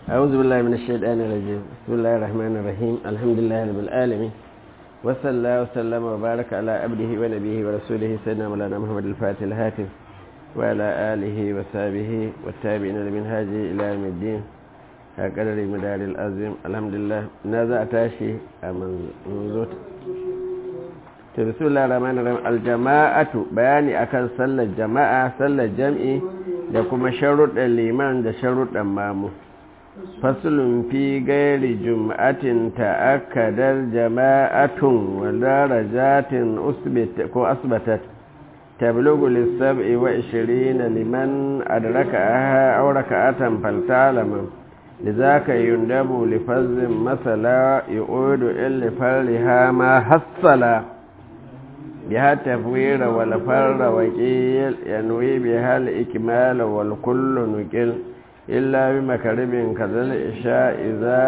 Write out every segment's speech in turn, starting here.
أعوذ بالله من الشيطان الرجيم بسم الله الرحمن الرحيم الحمد لله رب العالمين وصلى الله وسلم وبارك على عبده ونبيه ورسوله سيدنا مولانا محمد الفاتح الهاتف وعلى آله وصحبه والتابعين لمنهاجه إلى يوم الدين هكذا مدار العظيم الحمد لله نازع تاشي منزوت بسم الله الرحمن الرحيم الجماعة بياني أكن صلى الجماعة صلى الجمعي da kuma sharuɗin liman da sharuɗin mamu fasulun fi gairi jum'atin ta'akkadar jama'atun wa darajatin ko asbatat tablugu lissab'i wa ishirina liman adraka aha aw raka'atan faltalama لذاك يندب لفظ مثلا يعود إلا فرها ما حصلا بها التفوير والفر وكيل ينوي بها الإكمال والكل نكل إلا بمكرب كذا الإشاء إذا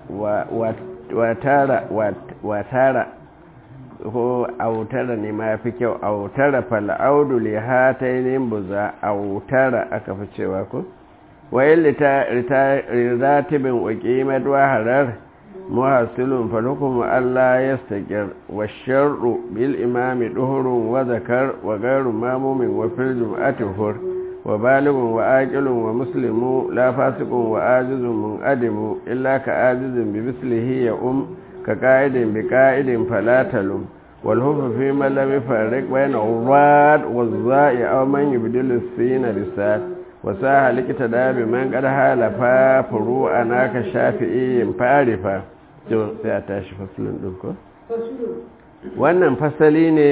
وتارى وتارى ko autara ne ma fi kyau autara fal'audu li hatainin buza autara aka fi cewa ko wayan liratibin uqimat wa harar muhasilun falukum Allah yastaqir wa sharru bil imami duhurun wa zakar wa ghairu mamumin wa fil jum'ati hur wa balighun wa aqilun wa muslimu la fasiqun wa ajizun munadimu illa ka ajizin bi mislihi ya um ka qa'idin bi qa'idin fala talum wal hufu fi man lam yufarriq bayna urad wa za'i aw man yubdilu sina bisat wasaha likita da bi man qad halafa furu'ana ka shafi'in farifa to sai a tashi fasalin din ko wannan fasali ne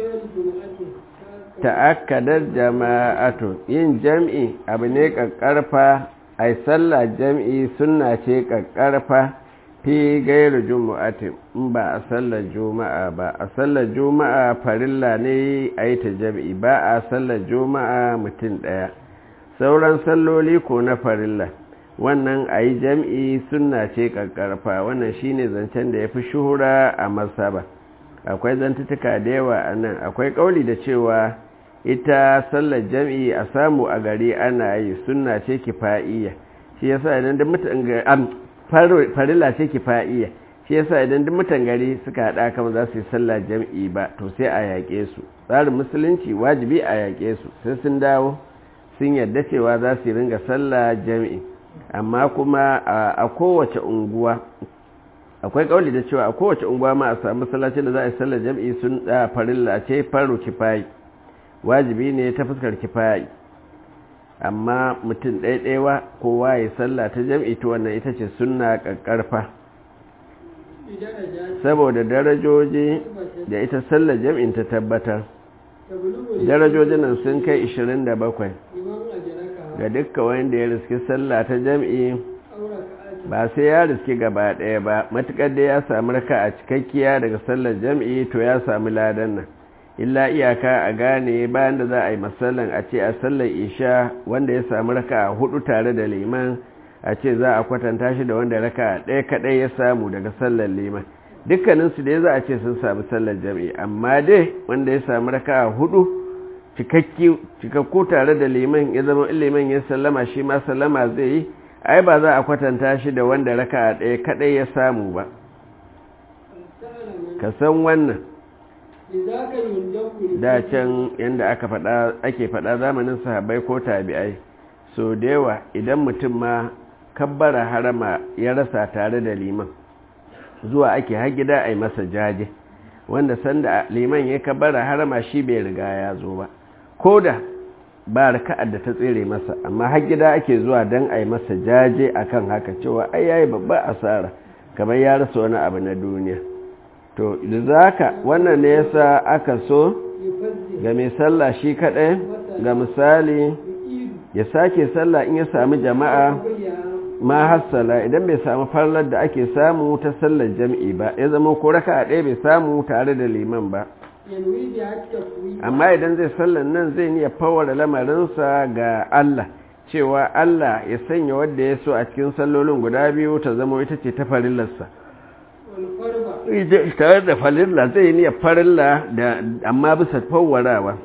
ta'akkadar jama'atu yin jam'i abu ne kakkarfa ai sallah jam'i sunna ce kakkarfa fi gairu jumu'ati in ba a sallar juma'a ba a sallar juma'a farilla ne a yi ta jam'i ba a sallar juma'a mutum ɗaya sauran salloli ko na farilla wannan a yi jam'i suna ce ƙarƙarfa wannan shine zancen da ya fi shuhura a masaba akwai zantutuka da yawa a nan akwai ƙauli da cewa ita sallar jam'i a samu a gari ana yi suna ce kifa'iyya shi yasa idan duk mutan farilla ce kifa'iyya shi yasa idan duk mutan gari suka haɗa kama za su yi sallar jam'i ba to sai a yaƙe su tsarin musulunci wajibi a yaƙe su sai sun dawo sun yadda cewa za su ringa sallah jami'i amma kuma a kowace unguwa akwai kauli da cewa a kowace unguwa ma a samu masallacin da za a yi sallah jami'i sun da farilla ce faru kifayi wajibi ne ta fuskar kifayi amma mutum ɗaiɗaiwa kowa ya sallah ta jami'i ta wannan ita ce sunna ƙarƙarfa saboda darajoji da ita sallah jami'in ta tabbatar darajojin nan sun kai 27 ga dukka wanda ya riski sallah ta jam'i ba sai ya riski gaba ɗaya ba matuƙar da ya samu raka a cikakkiya daga sallar jam'i to ya samu ladan nan illa iyaka a gane bayan da za a yi masallan a ce a sallar isha wanda ya samu raka a hudu tare da liman a ce za a kwatanta shi da wanda raka ɗaya kaɗai ya samu daga sallar liman dukkaninsu dai za a ce sun sami sallar jami'i amma dai wanda ya sami raka hudu cikakku tare da liman ya zama liman ya sallama shi ma sallama zai yi ai ba za a kwatanta shi da wanda raka ɗaya kaɗai ya samu ba ka san wannan da can yadda aka faɗa ake faɗa zamanin sahabbai ko tabi'ai so da yawa idan mutum ma kabbara harama ya rasa tare da liman zuwa ake har gida a yi masa jaje wanda sanda liman ya kabara harama shi bai riga ya zo ba ko da ba raka'ar da ta tsere masa amma har gida ake zuwa don a yi masa jaje akan haka cewa ai yayi babba asara kamar ya rasa wani abu na duniya to zaka wannan ne yasa aka so ga mai sallah shi kadai ga misali ya sake sallah in ya sami jama'a ma hassala idan bai samu farlar da ake samu ta sallar jam'i ba ya zama ko raka ɗaya bai samu tare da liman ba amma idan zai sallar nan zai niya fawar lamarinsa ga Allah cewa Allah ya sanya wadda ya so a cikin sallolin guda biyu ta zama ita ce ta farillarsa tare da farilla zai niya farilla da amma bisa fawarawa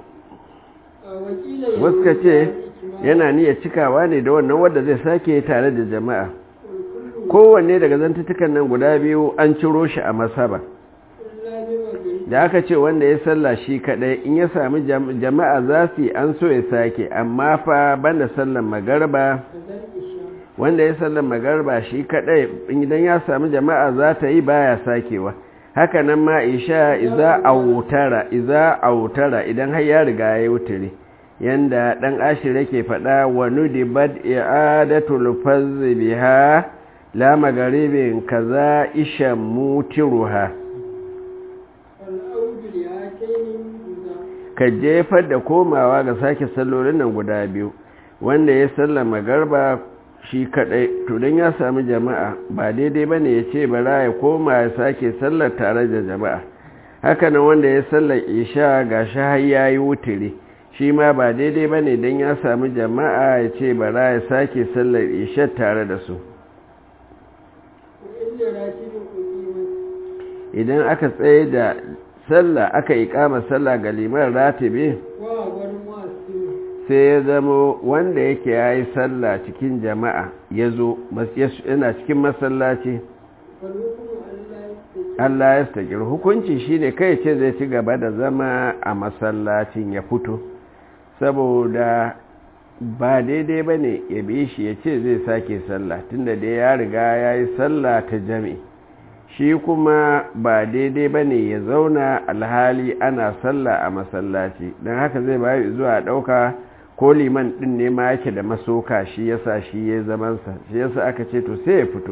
wasu ka ce yana niyyar cikawa ne da wannan wadda zai sake tare da jama'a kowanne daga zantutukan nan guda biyu an ciro shi a masaba da aka ce wanda ya salla shi kadai in ya sami jama'a za su yi an so ya sake amma fa banda sallan magarba wanda ya sallan magarba shi kadai idan ya sami jama'a za ta yi baya sakewa haka nan ma isha iza autara iza autara idan har ya riga ya wutare yanda dan ashir yake faɗa wa nudibat i'adatul fazz biha la magaribin kaza isha mutiruha ka jefar da komawa ga sake sallolin nan guda biyu wanda ya sallama garba shi kadai to don ya sami jama'a ba daidai ba ne ya ce bara ya koma ya sake sallar tare da jama'a hakanan wanda ya sallar isha ga shi har ya yi wutiri shi ma ba daidai ba ne don ya sami jama'a ya ce bara ya sake sallar isha tare da su idan aka tsaye da sallah aka ikama sallah ga liman ratibi sai ya zama wanda yake ya yi sallah cikin jama'a ya zo yana cikin masallaci Allah ya stakir hukunci shi ne kai ce zai ci gaba da zama a masallacin ya fito saboda ba daidai ba ne ya bi shi ya ce zai sake sallah tunda da ya riga ya yi sallah ta jami'i shi kuma ba daidai ba ne ya zauna alhali ana sallah a masallaci don haka zai bayu zuwa ɗauka ko liman ɗin ne ma yake da masoka shi yasa shi ya zamansa shi yasa aka ce to sai ya fito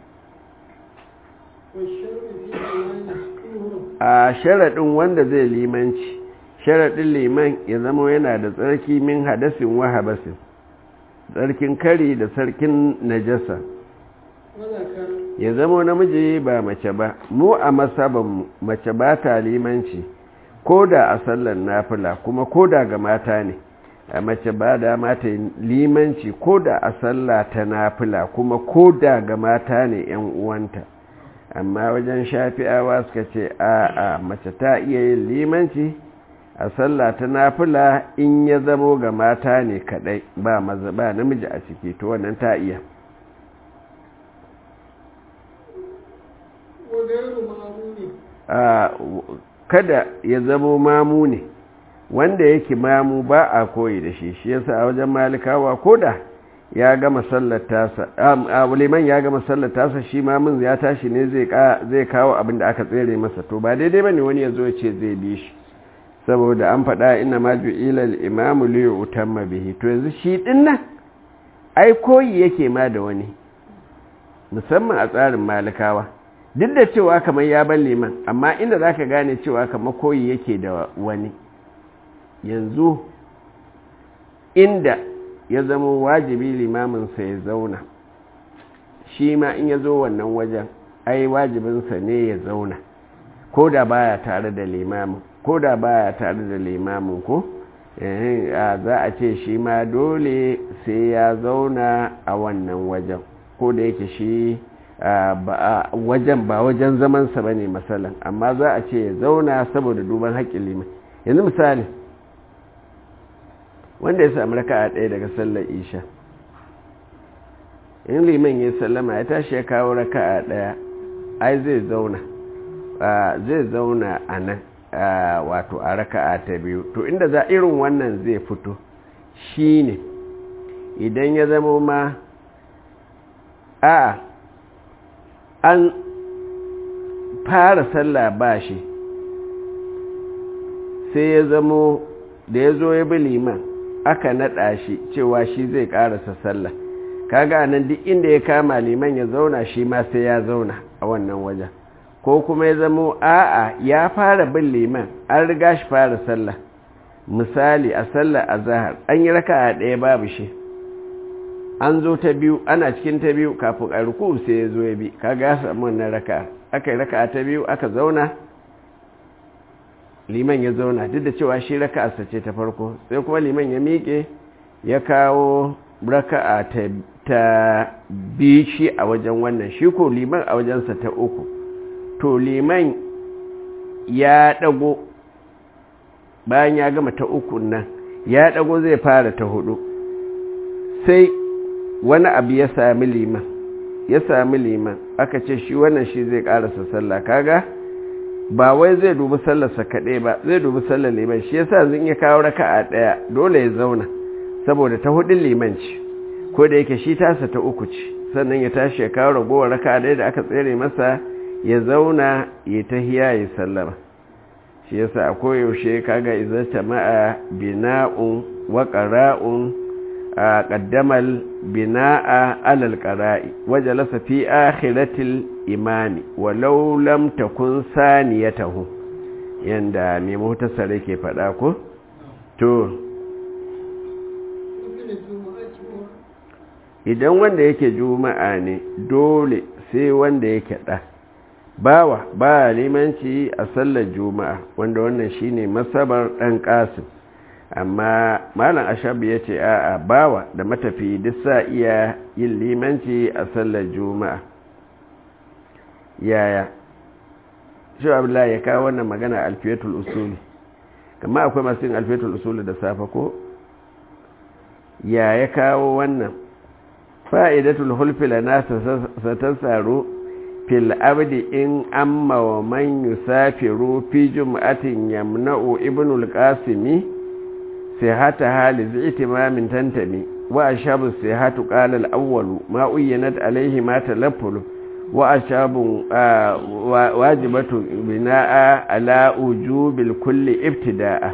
a sharaɗin wanda zai limanci sharaɗin liman ya zama yana da tsarki min hadasin wa habasin tsarkin kari da sarkin najasa ya zama namiji ba mace ba mu a masabanmu mace ba ta limanci ko da a sallar nafila kuma ko da ga mata ne a mace ba da mata limanci ko da a sallah ta nafila kuma ko da ga mata ne yan uwanta amma wajen shafi'awa suka ce a a mace ta iya yin limanci a sallah ta nafila in ya zamo ga mata ne kadai ba maza ba namiji a ciki to wannan ta iya kada ya zamo mamu ne wanda yake mamu ba a koyi da shi shi yasa a wajen malikawa koda ya gama sallar tasa liman ya gama sallar tasa shi mamun ya tashi ne zai kawo abin da aka tsere masa to ba daidai bane wani ya zo ya ce zai bi shi saboda an faɗa ina ma ju'ila al-imamu li yutamma bihi to yanzu shi din nan ai koyi yake ma da wani musamman a tsarin malikawa duk da cewa kamar ya ban liman amma inda zaka gane cewa kamar koyi yake da wani yanzu inda ya zama wajibi limaminsa ya zauna shi ma in ya zo wannan wajen ai wajibinsa ne ya zauna ko da baya tare da limamin ko da baya tare da limamin ko za a ce shi ma dole sai ya zauna a wannan wajen ko da yake shi wajen ba wajen zamansa ba ne matsalan amma za a ce ya zauna saboda duban haƙƙin liman yanzu misali wanda ya sami raka a ɗaya daga sallar isha in liman ya sallama ya tashi ya kawo raka a ɗaya ai zai zauna zai zauna a nan wato a raka a ta biyu to inda za irin wannan zai fito shi ne idan ya zama ma a an fara sallah ba shi sai ya zamo da ya zo ya bi liman aka naɗa shi cewa shi zai ƙarasa sallah kaga nan duk inda ya kama liman ya zauna shi ma sai ya zauna a wannan wajen ko kuma ya zamo a'a ya fara bin liman an riga shi fara sallah misali a sallah a zahar an yi raka a ɗaya babu shi an zo ta biyu ana cikin ta biyu kafin a ruku sai ya zo ya bi kaga ya samu wannan raka aka yi raka ta biyu aka zauna liman ya zauna duk da cewa shi raka'arsa ce ta farko sai kuma liman ya miƙe ya kawo raka'a ta ta bi shi a wajen wannan shi ko liman a wajensa ta uku to liman ya ɗago bayan ya gama ta uku nan ya ɗago zai fara ta hudu sai wani abu ya sami liman ya sami liman aka ce shi wannan shi zai karasa sallah kaga ba wai zai dubi sallarsa kaɗai ba zai dubi sallar liman shi yasa zan iya kawo raka'a ɗaya dole ya zauna saboda ta hudun liman ce ko da yake shi tasa ta uku ce sannan ya tashi ya kawo ragowar raka'a ɗaya da aka tsere masa ya zauna ya tahiya ya sallama shi yasa a koyaushe kaga izarta ma'a bina'un wa qara'un a qaddamal bina'a alal qara'i wajalasa fi akhiratil imami walau lam takun saniyatahu yanda mai mutasar yake faɗa ko to idan wanda yake juma'a ne dole sai wanda yake ɗa bawa ba limanci a sallar juma'a wanda wannan shine masabar ɗan ƙasim amma malam ashabu ya ce a'a bawa da matafi duk sa iya yin limanci a sallar juma'a yaya shi abdullahi ya kawo wannan magana alfiyatul usuli kama akwai masu yin alfiyatul usuli da safe ko ya ya kawo wannan fa'idatul hulfila na satasaro fil abdi in amma wa man yusafiru fi jum'atin yamna'u ibnul qasimi sihata hali zitimamin tantami wa ashabu sihatu qala al-awwalu ma uyyanat alayhi ma talaffulu wa ashabu wajibatu bina'a ala ujubil kulli ibtida'a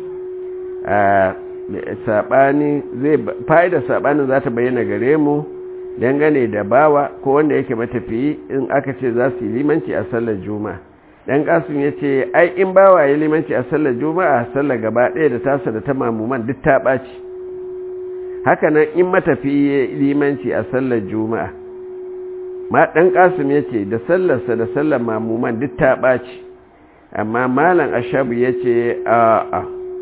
sabani zai fa'ida sabanin za ta bayyana gare mu dangane da bawa ko wanda yake matafiyi in aka ce za su yi limanci a sallar juma'a dan kasun ya ce ai in bawa ya limanci a sallar juma'a sallar gaba ɗaya da tasa da ta mamuman duk ta ɓaci haka nan in matafiyi ya limanci a sallar juma'a ma dan kasun ya ce da sallarsa da sallar mamuman duk ta ɓaci amma malam ashabu ya ce a'a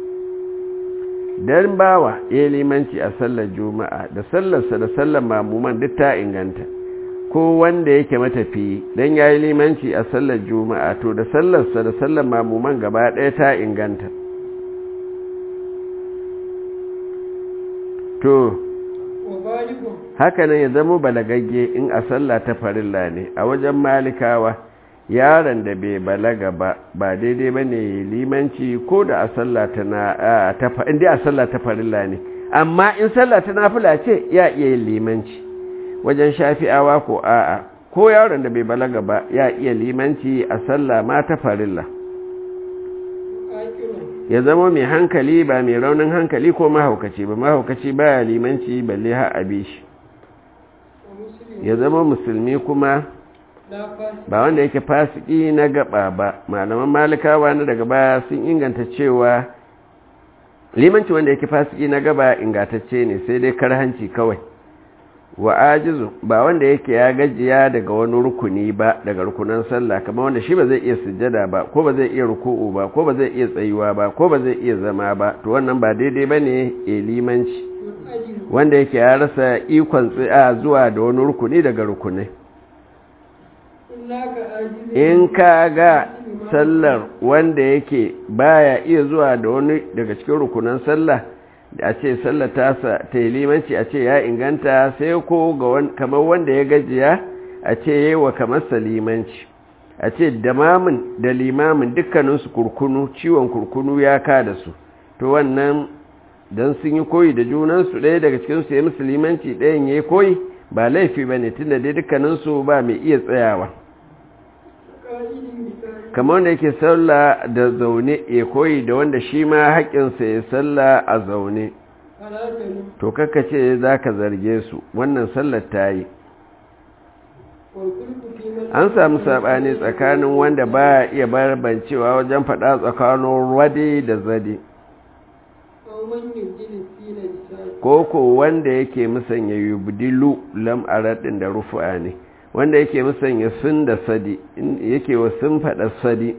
dan bawa ya limanci a sallar juma'a da sallarsa da sallar mamuman duk ta inganta ko wanda yake matafi dan ya yi limanci a sallar juma'a to da sallarsa da sallar mamuman gaba ɗaya ta inganta to haka nan ya zama balagagge in a sallah ta farilla ne a wajen malikawa yaron da bai balaga ba ba daidai ba ne limanci ko da a sallah ta na inda a sallah ta farilla ne amma in sallah ta nafila ce ya iya yin limanci wajen shafi'awa ko a'a ko yaron da bai balaga ba ya iya limanci a sallah ma ta farilla ya zama mai hankali ba mai raunin hankali ko mahaukaci ba mahaukaci ba ya limanci balle ha abi shi ya zama musulmi kuma ba wanda yake fasiki na gaba ba malaman malikawa na daga baya sun inganta cewa limanci wanda yake fasiki na gaba ingantacce ne sai dai karhanci kawai wa ajizu ba wanda yake ya gajiya daga wani rukuni ba daga rukunan sallah kamar wanda shi ba zai iya sujjada ba ko ba zai iya ruku'u ba ko ba zai iya tsayuwa ba ko ba zai iya zama ba to wannan ba daidai bane e limanci wanda yake ya rasa ikon tsaya zuwa da wani rukuni daga rukunai in ka ga sallar wanda yake baya iya zuwa da wani daga cikin rukunan sallah da a ce sallar tasa ta yi limanci a ce ya inganta sai ko ga kamar wanda ya gajiya a ce yi wa kamar limanci a ce da mamin da limamin dukkaninsu kurkunu ciwon kurkunu ya ka da su to wannan don sun yi koyi da junansu ɗaya daga cikinsu ya musu limanci ɗayan ya yi koyi ba laifi ba ne tun da dai dukkaninsu ba mai iya tsayawa kamar wanda yake sallah da zaune ya koyi da wanda shi ma haƙƙinsa ya sallah a zaune to kaka ce za ka zarge su wannan sallar ta yi an samu saɓani tsakanin wanda ba iya barbancewa wajen faɗa tsakanin wade da zade ko ko wanda yake musanya yubdilu lam'araɗin da rufu'a ne wanda yake musanya sun da sadi yake wa sun faɗa sadi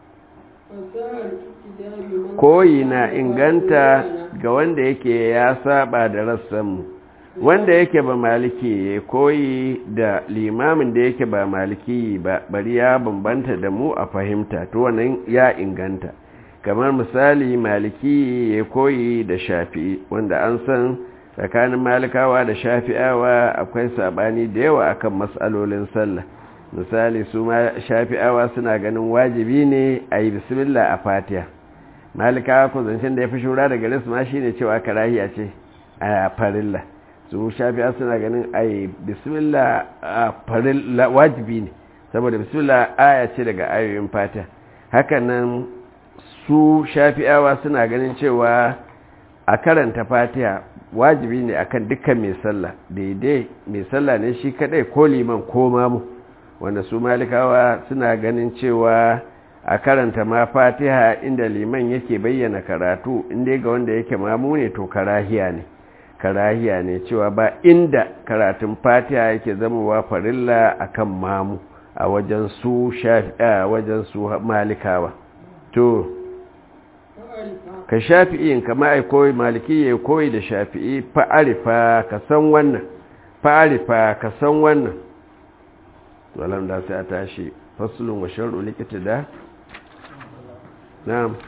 koyi na inganta ga wanda yake ya saba da rassanmu wanda yake ba maliki ya koyi da limamin da yake ba maliki ba bari ya bambanta da mu a fahimta to wannan ya inganta kamar misali maliki ya koyi da shafi wanda an san tsakanin malikawa da shafi'awa akwai sabani da yawa akan matsalolin sallah misali su ma shafi'awa suna ganin wajibi ne a yi bismillah a fatiha malikawa ko zancen da ya fi shura daga risu ma shine cewa karahiya ce a farilla su shafi'a suna ganin a yi bismillah a farilla wajibi ne saboda bismillah aya ce daga ayoyin fatiha hakanan su shafi'awa suna ganin cewa a karanta fatiha wajibi ne akan dukkan mai sallah daidai mai sallah ne shi kadai ko liman ko mamu wanda su malikawa suna ganin cewa a karanta ma fatiha inda liman yake bayyana karatu inda ga wanda yake mamu ne to karahiya ne karahiya ne cewa ba inda karatun fatiha yake zamowa farilla akan mamu a wajen su shafi'a wajen su malikawa to ka shafi'in kama ai koyi maliki ya koyi da shafi'i fa'arifa ka san wannan fa'arifa ka san wannan walam da sai a tashi fasulun wa shar'u likita da na'am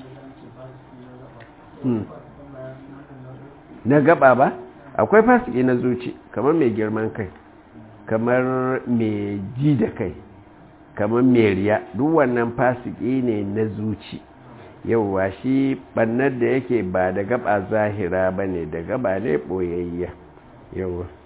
na gaba ba akwai fasiki na zuci kamar mai girman kai kamar mai ji da kai kamar mai riya duk wannan fasiki ne na zuci yauwa shi bannar da yake ba da gaba zahira ba ne da gaba ne ɓoyayya yauwa